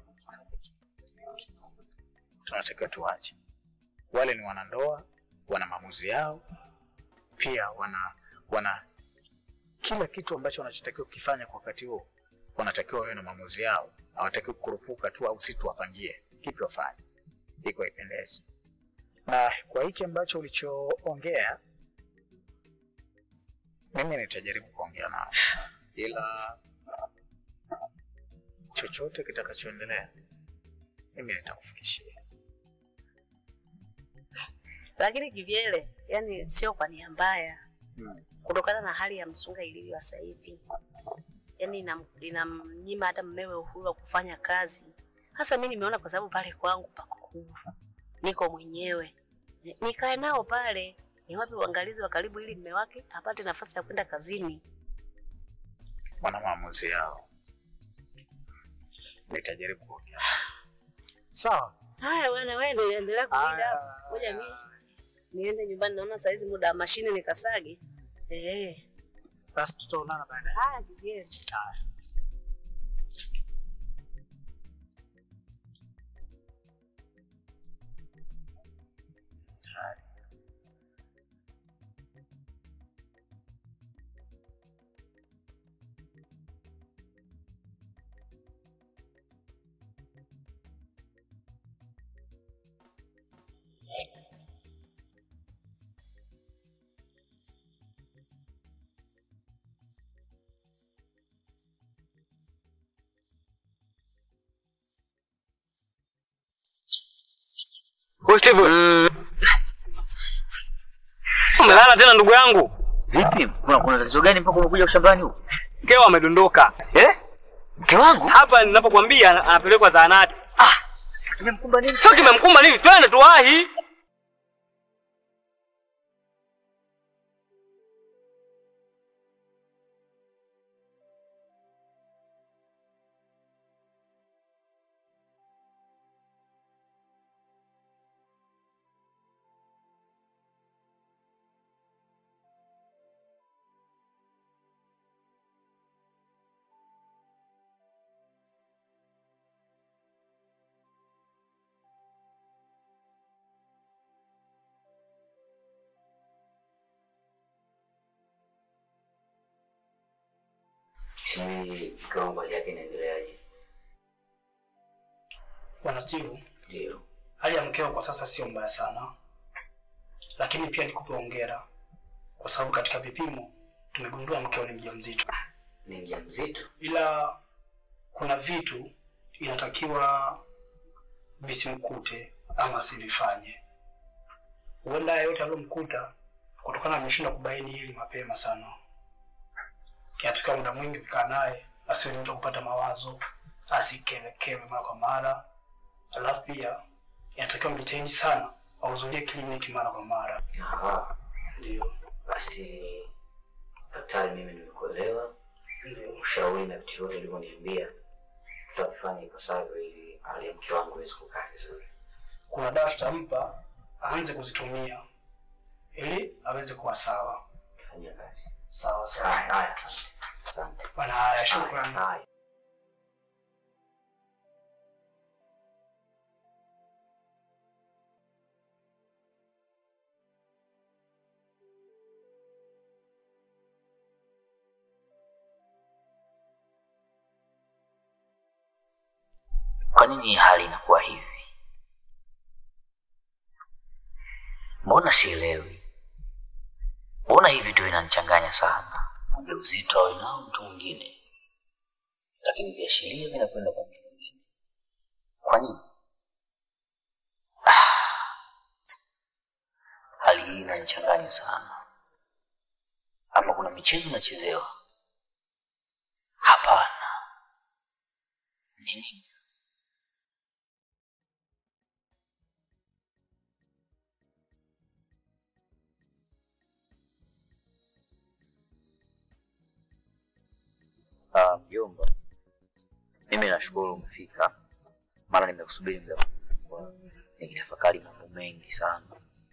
tunatakiwa tuache. Wale ni wanandoa, wana maamuzi yao, pia wana wana kila kitu ambacho wanachotakiwa kukifanya kwa wakati huo, wanatakiwa wawe na maamuzi yao. Hawatakiwi kukurupuka tu au si tuwapangie kipi wafanye, iko haipendezi. Na kwa hiki ambacho ulichoongea, mimi nitajaribu kuongea nao, ila chochote kitakachoendelea mimi nitakufikishia. Lakini kivyele, yani sio kwa nia mbaya, Hmm. kutokana na hali ya msunga ilivyo sasa hivi, yani inam- inamnyima hata mmewe uhuru wa kufanya kazi. Hasa mi nimeona kwa sababu pale kwangu pako huru, niko mwenyewe, Ni- nikae nao pale, niwape uangalizi wa karibu ili mme wake apate nafasi ya kwenda kazini. Wana maamuzi yao, nitajaribu kuongea. Sawa. Haya bwana, wewe ndio endelea kulinda hapo. Ngoja mimi niende nyumbani, naona saa hizi muda wa mashine nikasage. Eh. Basi tutaonana baadaye. Haya kivyele. Haya. Wewe Steve. Umelala tena ndugu yangu? Vipi? Kuna kuna tatizo gani mpaka umekuja shambani huko? Mkeo amedondoka. Eh? Mke wangu? Hapa ninapokuambia ana- anapelekwa zahanati. Kimemkumba nini? Sio kimemkumba nini? Twende tuwahi. Sijui mke wangu hali yake inaendeleaje? Bwana Steve, Ndio. hali ya mkeo kwa sasa sio mbaya sana, lakini pia nikupe hongera kwa sababu katika vipimo tumegundua mkeo ni mjamzito, Ni mjamzito? ila kuna vitu inatakiwa visimkute ama asivifanye. Huenda haya yote aliyomkuta kutokana ameshindwa kubaini hili mapema sana. Inatakiwa muda mwingi kukaa naye, asiwe ni mtu wa kupata mawazo, asikevekewe mara kwa mara. Alafu pia inatakiwa mjitahidi sana ahudhurie kliniki mara kwa mara. Aha. Ndio. Basi daktari, mimi nimekuelewa. Ushauri na vitu vyote ulivyoniambia tutavifanya ipasavyo ili hali ya mke wangu iweze kukaa vizuri. Kuna dawa tutampa aanze kuzitumia ili aweze kuwa sawa. Fanyia kazi. Sawa sawa. Haya, haya. Asante. Bwana, haya, shukrani. Haya. Kwa nini hali inakuwa hivi? Mbona sielewi? Mbona hivi vitu vinanichanganya sana? Ujauzito awe nao mtu mwingine, lakini viashiria vinakwenda kwa mtu mwingine. Kwa nini? Ah, hali hii inanichanganya sana. Ama kuna michezo inachezewa? Hapana. Nini? Ah, mjomba, mimi nashukuru umefika, maana nimekusubiri muda mkubwa nikitafakari mambo mengi sana.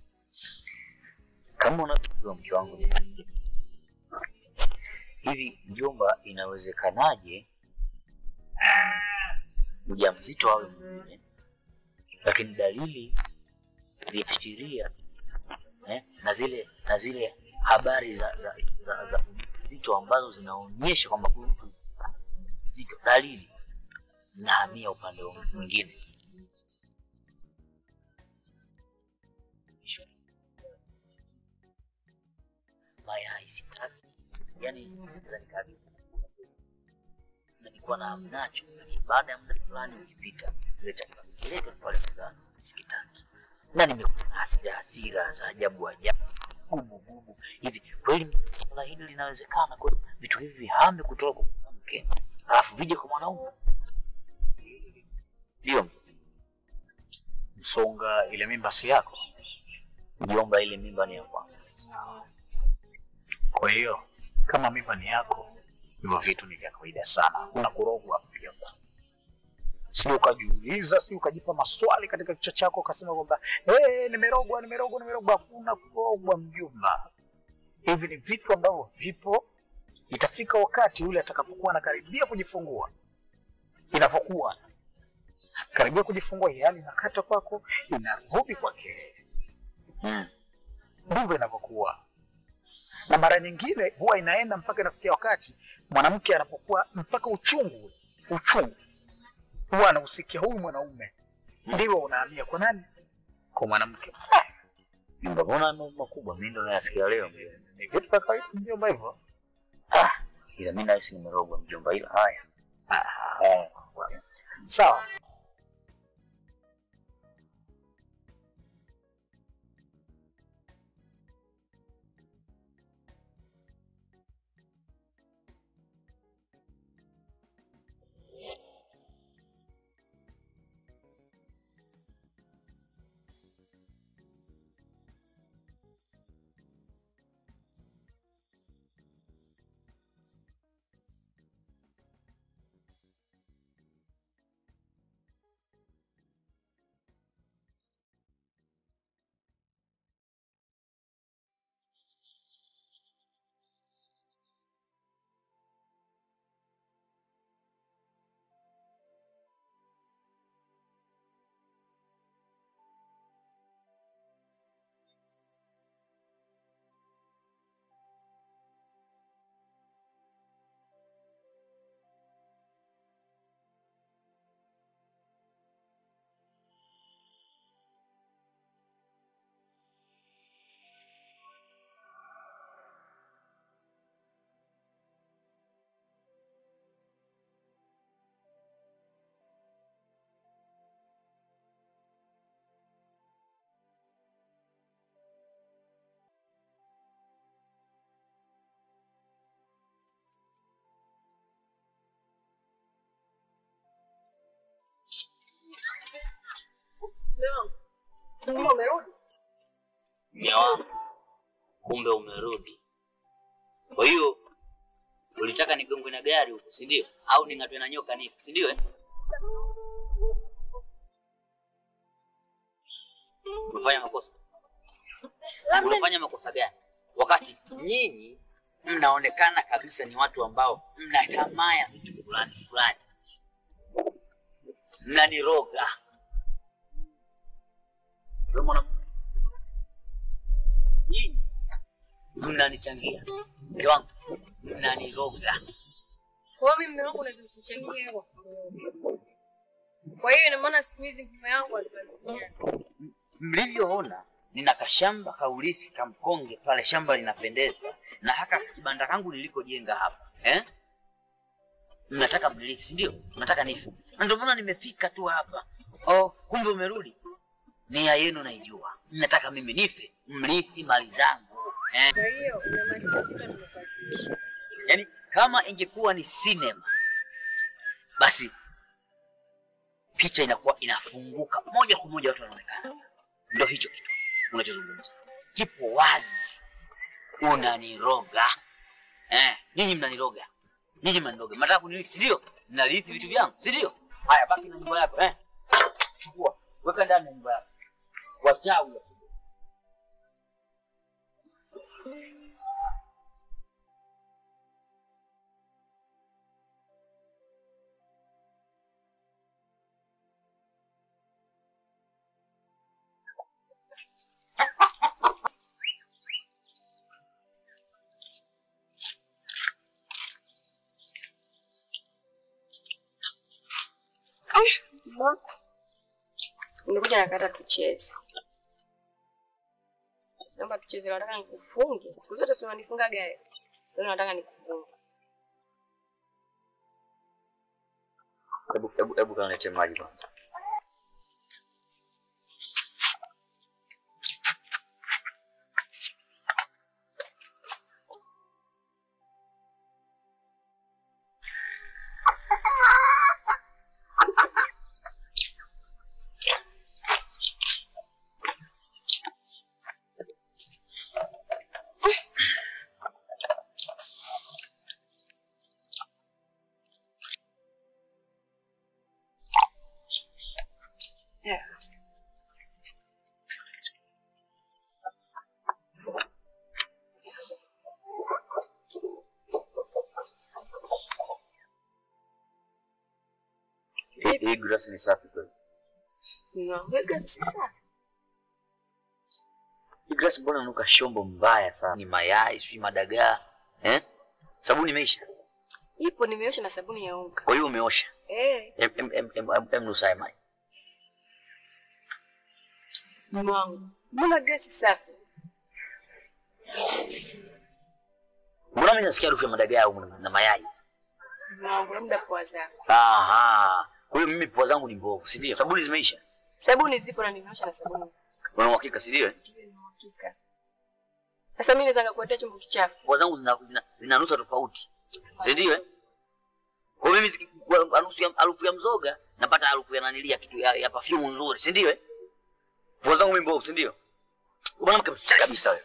Kama unavyojua mke wangu ni hivi, mjomba, inawezekanaje mjamzito awe mwingine, lakini dalili viashiria eh, na zile na zile habari za za za, za vitu ambazo zinaonyesha kwamba huyu mtu mzito, dalili zinahamia upande mwingine. Mayai sitaki, yani naweza nikabidi na nilikuwa na hamu nacho, lakini baada ya muda fulani ukipita, ile chakula kiletwa pale mezani sikitaki, na nimekuwa na hasira hasira za ajabu ajabu gubu gubu hivi. Kweli swala hili linawezekana? Kweli vitu hivi vihame kutoka kwa mwanamke alafu vije kwa mwanaume? Ndio Msonga, ile mimba si yako? mjomba, ile mimba ni ya kwangu. Kwa hiyo kama mimba ni yako, hivyo vitu ni vya kawaida sana, hakuna kurogwa mjomba. Sio ukajiuliza, sio ukajipa maswali katika kichwa chako ukasema kwamba hey, nimerogwa, nimerogwa, nimerogwa. Hakuna kurogwa mjomba. Hivi ni vitu ambavyo vipo, itafika wakati yule atakapokuwa anakaribia kujifungua, inavyokuwa karibia kujifungua, yani inakata kwako, inarudi kwake. Mm. Ndivyo inavyokuwa na mara nyingine huwa inaenda mpaka inafikia wakati mwanamke anapokuwa mpaka uchungu uchungu huwa anausikia huyu mwanaume, ndivyo unahamia kwa nani? Kwa mwanamke. Mimba, mbona mambo makubwa mimi ndo nayasikia leo mjomba. Ni vitu vya kawaida mjomba, hivyo Ah, ila mimi nahisi nimerogwa mjomba, ila haya Eh, sawa. Mme wangu, kumbe umerudi. Kwa hiyo ulitaka nigongwe na gari huko, si ndio? Au ning'atwe na nyoka nifu, si ndio? eh? Umefanya makosa. Unafanya makosa gani? Wakati nyinyi mnaonekana kabisa ni watu ambao mna tamaa ya vitu fulani fulani, mnaniroga. Wewe mwana nyinyi mnanichangia mke wangu, mnaniroga. Kwa hiyo mimi mume wangu unaweza kuchangia hivyo. Kwa hiyo ina maana siku hizi mume wangu alibadilika. Mlivyoona nina kashamba kaurithi kamkonge pale, shamba linapendeza, na haka kibanda kangu nilikojenga hapa eh? Mnataka mnilithi, si ndio? Mnataka nifu, na ndio maana nimefika tu hapa. Oh, kumbe umerudi. Nia yenu naijua, mnataka mimi nife, mrithi mali zangu eh? Kwa hiyo unamaanisha sisi tumebadilisha. Yaani kama ingekuwa ni sinema, basi picha inakuwa inafunguka moja kwa moja, watu wanaonekana. Ndio hicho kitu unachozungumza, kipo wazi. Unaniroga eh, nyinyi mnaniroga Nyinyi mandoge, mnataka kunilisi si ndio? Mnalisi vitu vyangu, si ndio? Haya, baki na nyumba yako eh. Chukua, weka ndani ya nyumba yako. Wachawi. Nimekuja nakata tucheze. Naomba tucheze, nataka nikufunge. Siku zote si unanifunga gari. Leo nataka nikufunge. Hebu hebu hebu kanilete maji kwanza. Hii hii glasi ni safi kweli. Niwaweka si safi. Hii glasi mbona inanuka shombo mbaya sana? Ni mayai, sijui madagaa. Eh? Sabuni imeisha. Ipo nimeosha na sabuni ya unga. Kwa hiyo umeosha. Eh, Em em em em, em, em nusaye maji. mume wangu. Mbona gesi safi? Mbona mimi nasikia harufu ya madagaa au na mayai? Mume wangu, labda pua zako. Aha. Kwa hiyo mimi pua zangu ni mbovu, si ndio? Sabuni zimeisha. Sabuni zipo na nimeosha na sabuni. Una uhakika, si ndio? Hakika. Sasa mimi naweza kukuletea chombo kichafu. Pua zangu zina zina, zina nusa tofauti. Si ndio? eh? Kwa hiyo mimi ziki- kwa harufu ya harufu ya mzoga napata harufu ya nanilia kitu ya, ya perfume nzuri, si ndio? eh? Pua zangu mimi mbovu, si ndio? Mwanamke mchafu kabisa wewe.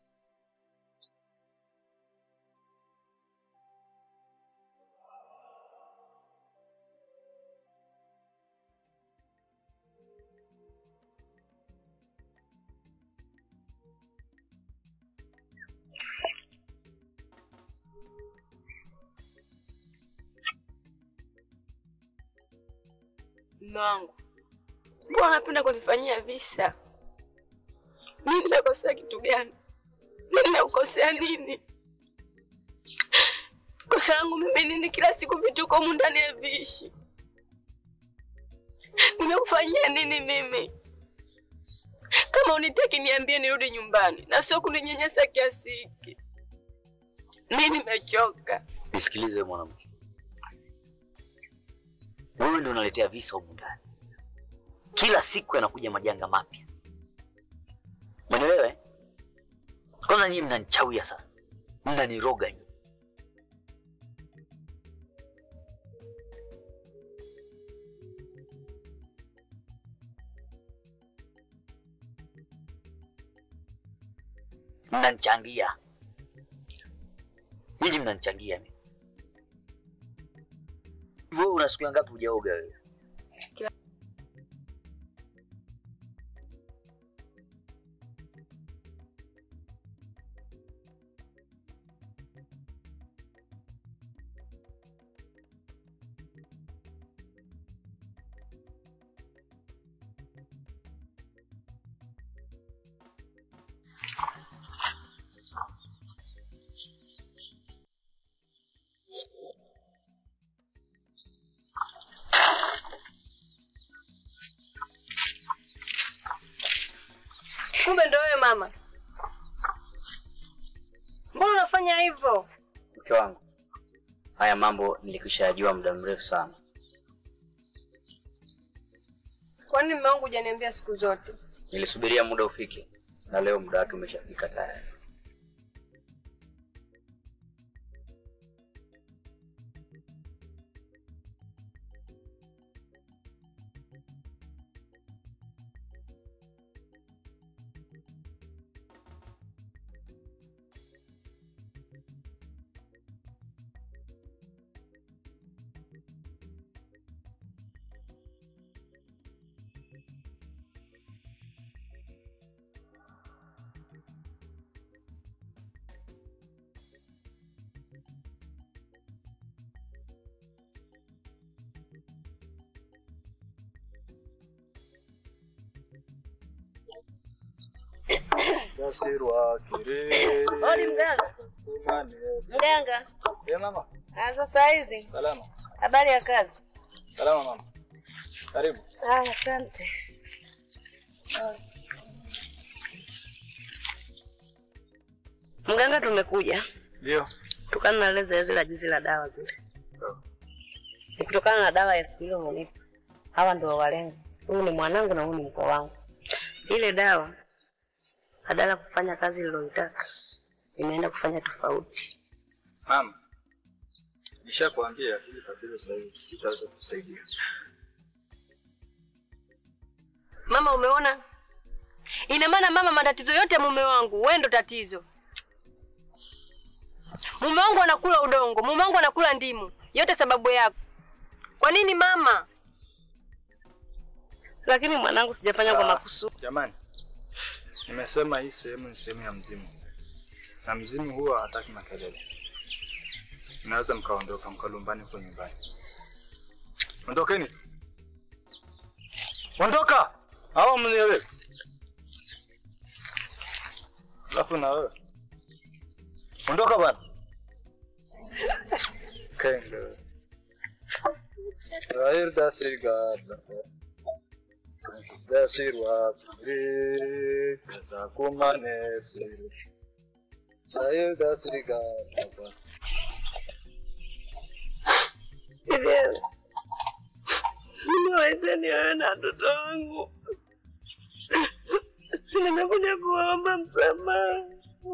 Mume wangu. Mbona unapenda kunifanyia visa? Mimi nakosea kitu gani? Mimi nakukosea nini? Kosa langu mimi nini? Kila siku vituko humu ndani ya viishi. Nimekufanyia nini mimi? Kama unitaki niambie nirudi nyumbani na sio kuninyanyasa kiasi hiki. Mimi nimechoka. Nisikilize wewe mwanamke. Wewe ndio unaletea visa humu ndani. Kila siku yanakuja majanga mapya. Umeelewa? eh? Kwanza nyinyi mnanichawia sana. Mnaniroga nyinyi. Mnanichangia. Nyinyi mnanichangia mimi. Wewe una siku ngapi hujaoga wewe? Kumbe ndo wewe mama. Mbona unafanya hivyo? Mke wangu, haya mambo nilikwisha yajua muda mrefu sana. Kwa nini mume wangu hujaniambia siku zote? Nilisubiria muda ufike, na leo muda wake umeshafika tayari. Tasirwa kirere. Odi mganga. Mane. Mganga. Eh, mama. Ah, sasa hizi. Salama. Habari ya kazi? Salama mama. Karibu. Ah, asante. Mganga, tumekuja Ndio. kutokana na ile zoezi la jizi la dawa zile. Ni kutokana na dawa ya siku ile umenipa. Hawa ndio walengo. Huyu ni mwanangu na huyu ni mkwe wangu. Ile dawa badala ya kufanya kazi niliyoitaka imeenda kufanya tofauti. Mama. Nishakwambia hili tatizo sasa hivi sitaweza kusaidia. Mama, umeona? Ina maana mama, matatizo yote ya mume wangu wewe ndo tatizo. Mume wangu anakula udongo, mume wangu anakula ndimu, yote sababu yako. Kwa nini mama? Lakini mwanangu, sijafanya kwa Ah, makusudi. Jamani. Nimesema hii sehemu ni sehemu ya mzimu. Na mzimu huwa hataki makelele. Mnaweza mkaondoka mkalumbani huko nyumbani. Ondokeni. Ondoka! Hawa mnielewe. Alafu na wewe. Ondoka bwana. Kenge. Rahir dasirgada. Dasirwa kiri. Kasa kumane siri. Rahir dasirgada. Vivian, nimewaita niwewe na watoto wangu. Nimekuja kuwaomba msamaha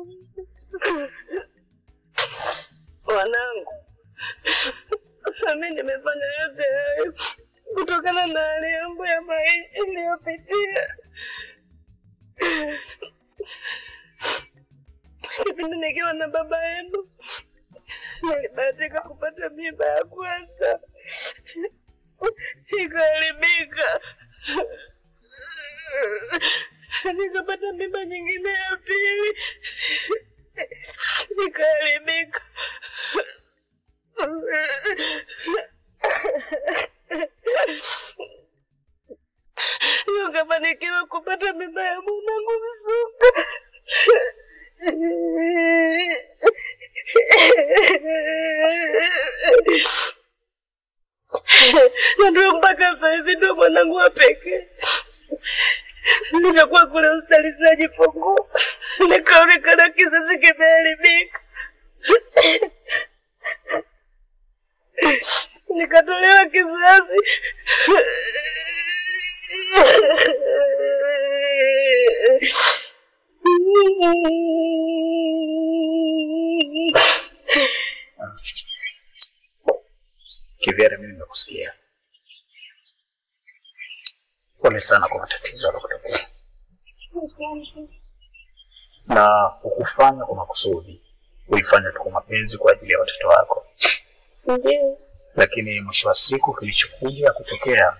wanangu. Mimi nimefanya yote hayo kutokana na hali yangu ya maisha iliyopitia. Kipindi nikiwa na baba yenu nilibahatika kupata mimba ya kwanza ikaharibika, nikapata mimba nyingine ya pili ikaharibika. Nikafanikiwa kupata mimba ya mwanangu Msuka. na ndio mpaka sasa hivi ndio mwanangu wa pekee. Nimekuwa kule hospitali zinajifungua, nikaonekana kizazi kimeharibika, nikatolewa kizazi Kivyere, mimi nimekusikia. Pole sana kwa matatizo yaliyotokea, na ukufanya kwa makusudi, ulifanya tu kwa mapenzi kwa ajili ya watoto wako, Ndio. lakini mwisho wa siku kilichokuja kutokea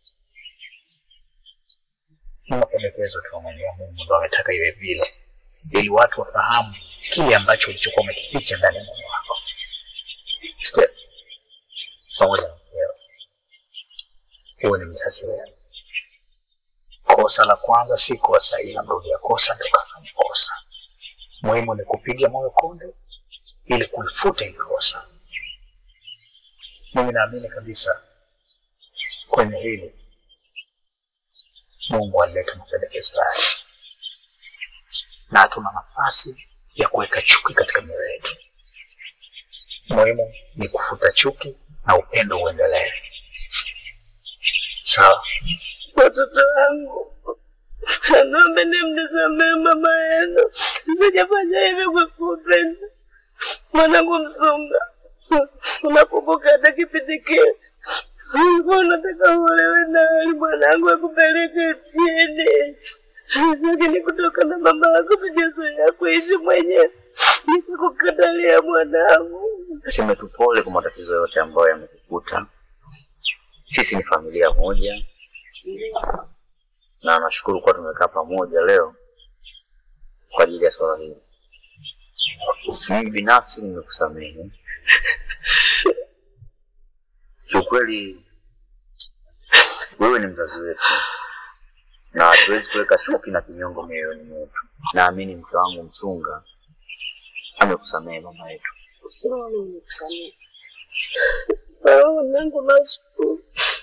ni mapendekezo tu ya Mwenyezi Mungu, ndo ametaka iwe vile, ili watu wafahamu kile ambacho ulichokuwa umekificha ndani ya moyo wako. Step pamoja na mkeo, huwe ni mzazi wewe. Kosa la kwanza si kosa, ila mrudia kosa ndio kafanya kosa. Muhimu ni kupiga moyo konde ili kulifuta ile kosa. Mimi naamini kabisa kwenye hili Mungu alileta mapendekezo yake, na hatuna nafasi ya kuweka chuki katika mioyo yetu. Muhimu ni kufuta chuki na upendo uendelee. Sawa? watoto wangu, naomba mnisamehe mama yenu, sijafanya hivyo kwa kupenda. Mwanangu Msunga, unakumbuka hata kipindi kile ulikuwa unataka uolewe na Ali mwanangu akupeleke mjini, lakini kutokana na mama yako sijazoea kuishi mwenyewe, nikakukatalia mwanangu. Niseme tu pole kwa matatizo yote ambayo yamekukuta. Sisi ni familia moja, na nashukuru kuwa tumekaa pamoja leo kwa ajili ya swala hili. Mimi binafsi nimekusamehe kiukweli. Wewe ni mzazi wetu na hatuwezi kuweka chuki na kinyongo mioyoni mwetu. Naamini mke wangu Msunga amekusamehe mama yetu. Mimi nimekusamehe. Oh, Mungu nashukuru.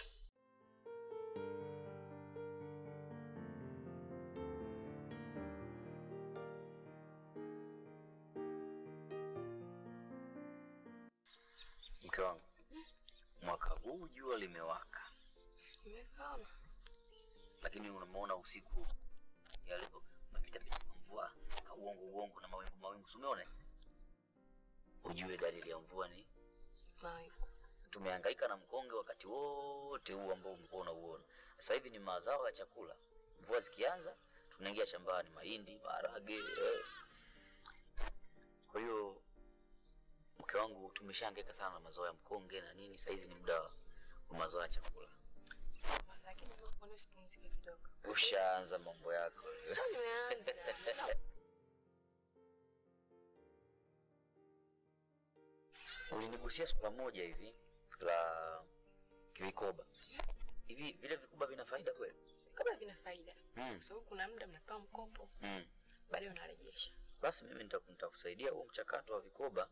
Mke wangu, mwaka huu jua limewaka, Nimekaona. lakini unamuona usiku yalivyo unapita pita kwa mvua ka uongo uongo na mawingu mawingu, si umeona? Ujue dalili ya mvua ni Mawingu. tumehangaika na mkonge wakati wote huu ambao umekuwa unauona. Sasa hivi ni mazao ya chakula. Mvua zikianza, tunaingia shambani, mahindi, maharage. Eh. Kwa hiyo mke wangu, tumeshahangaika sana na mazao ya mkonge na nini. Sasa hizi ni muda wa mazao ya chakula. Sawa, lakini wewe kwa nini usipumzike kidogo? Ushaanza mambo yako. Nimeanza. Ulinigusia swala moja hivi la vikoba. Hivi vile vikoba vina faida kweli? Kama vina faida. Mm. Kwa sababu kuna muda mnapewa mkopo, Mm. baadaye unarejesha. Basi mimi nita- nitakusaidia huo mchakato wa vikoba.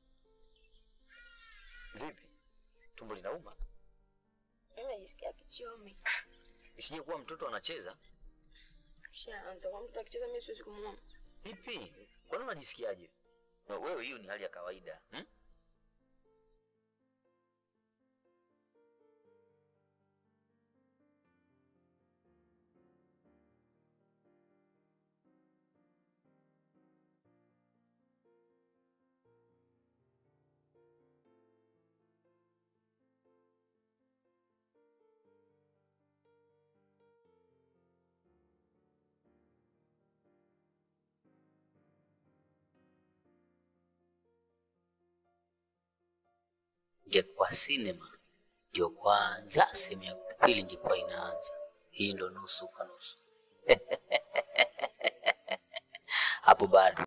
Vipi, tumbo linauma? Mimi najisikia kichomi. Isije kuwa mtoto anacheza. Ushaanza kwa mtu akicheza mimi siwezi kumuona. Vipi, kwani unajisikiaje? Na Wewe, hiyo ni hali ya kawaida hmm? ingekuwa sinema ndio kwanza, sehemu ya pili ingekuwa inaanza. Hii ndo nusu kwa nusu hapo bado